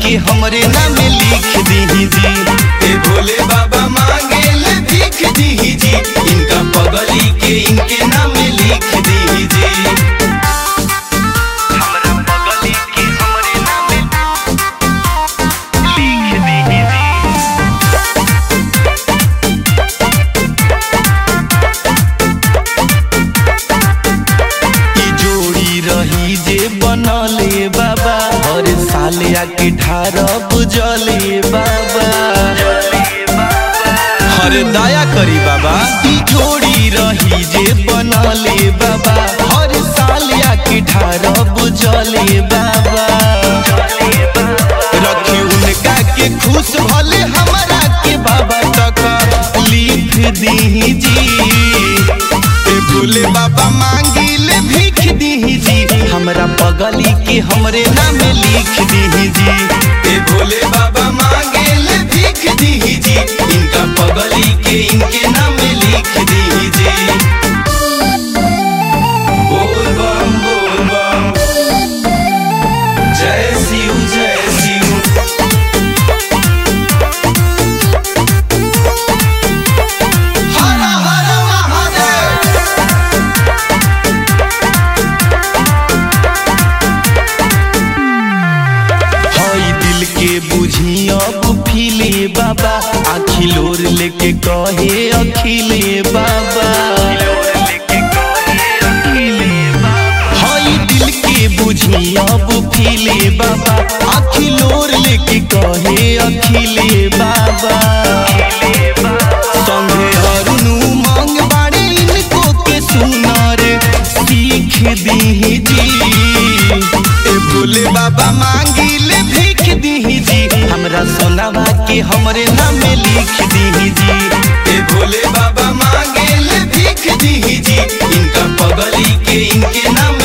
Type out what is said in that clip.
के हमरे नाम लिख दी जी ए भोले बाबा मांगे ले भीख दी जी इनका पगली के इनके नाम लिख दी जी हमरा पगली के हमरे नाम लिख दी जी ई जोड़ी रही जे बनले बाबा हर साल आके ढार बुझले बाबा हर दया करी बाबा ई जोड़ी रही जे बनले बाबा हर साल आके ढार बुझले बाबा रखी उनका के खुश भले हमरा के बाबा तक लिख दी जी ए भोले बाबा मांगी ले भीख दी जी हमरा पगली के हमरे नाम लिख दी जी ए भोले बाबा मांगे ले भीख दी जी इनका पगली के इनके नाम लिख दी जी बोल बम बोल बम जय शिव जय शिव हर हर महादेव हई दिल के बुझी अब फिले बाबा आखिलोर लेके कहे अखिले बाबा हई दिल के बुझी अब फिले बाबा आखिलोर लेके कहे अखिले बाबा संगे अरुणु मांग बाड़े इनको के सुनार सीख दी जी ए भोले बाबा मांगी ले भीख दी जी हमरा सोनावा के हमरे नाम लिख दी जी ए भोले बाबा मांगे ले भीख दी जी इनका पगली के इनके नाम